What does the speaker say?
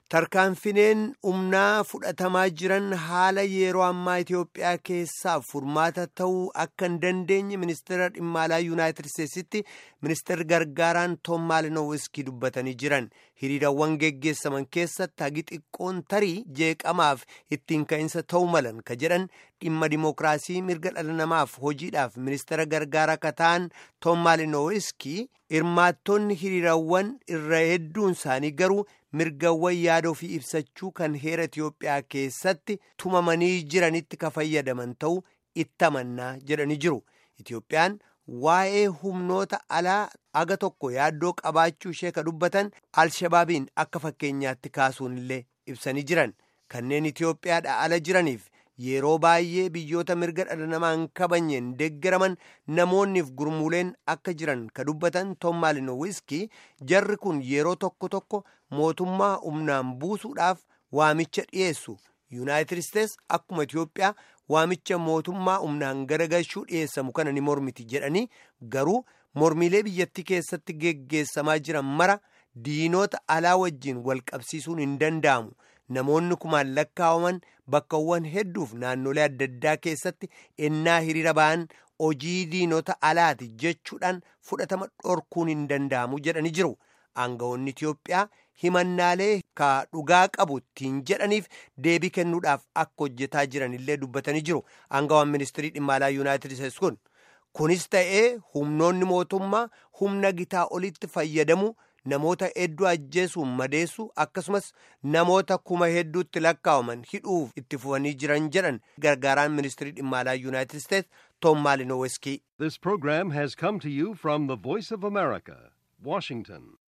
Tarkaanfineen humnaa fudhatamaa jiran haala yeroo ammaa Itoophiyaa keessaaf furmaata ta'uu akka hin dandeenye ministeera dhimma alaa yuunaayitid isteetsitti ministeerri gargaaraan Toom Maalinowiskii dubbatanii jiran hiriirawwan geggeessaman keessatti hagi xiqqoon tarii jeeqamaaf ittiin ka'insa ta'uu malan ka jedhan dhimma dimookiraasii mirga dhala namaaf hojiidhaaf ministeera gargaaraa ka ta'an Toom Maalinowiskii hirmaattonni hiriirawwan irra hedduun isaanii garuu. mirgawwan yaada ofii ibsachuu kan heera Itiyoophiyaa keessatti tumamanii jiranitti ka fayyadaman ta'uu itti amannaa jedhanii jiru. Itiyoophiyaan waa'ee humnoota alaa aga tokko yaaddoo qabaachuu ishee ka dubbatan alshabaabiin akka fakkeenyaatti kaasuun illee ibsanii jiran. Kanneen Itiyoophiyaadha ala jiraniif yeroo baay'ee biyyoota mirga dhala namaa hin kabajneen deeggaraman namoonniif gurmuuleen akka jiran ka dubbatan Toom Maalinowiskii jarri kun yeroo tokko tokko mootummaa humnaan buusuudhaaf waamicha dhiyeessu yuunaayitid isteets akkuma Itiyoophiyaa waamicha mootummaa humnaan garagalchuu dhiyeessamu kana ni mormiti jedhanii garuu mormiilee biyyattii keessatti geggeessamaa jiran mara diinoota alaa wajjiin wal qabsiisuun hin danda'amu. Namoonni kumaan lakkaawaman bakkawwan hedduuf naannolee adda addaa keessatti ennaa hiriira ba'an hojii diinota alaati jechuudhaan fudhatama dhorkuun hin danda'amu jedhanii jiru. Aangawoonni Itiyoophiyaa himannaalee ka dhugaa qabu ittiin jedhaniif deebii kennuudhaaf akka hojjetaa jiran illee dubbatanii jiru. Aangawaan ministirii dhimma alaa Yuunaayitid Isteets kun kunis ta'ee humnoonni mootummaa humna gitaa olitti fayyadamu. namoota hedduu ajjeesuun madeessu akkasumas namoota kuma hedduutti lakkaawaman hidhuuf itti fufanii jiran jedhan gargaaraan ministirii dhimma alaa yuunaayitid isteets toom maalinoweski. This program has come to you from the Voice of America, Washington.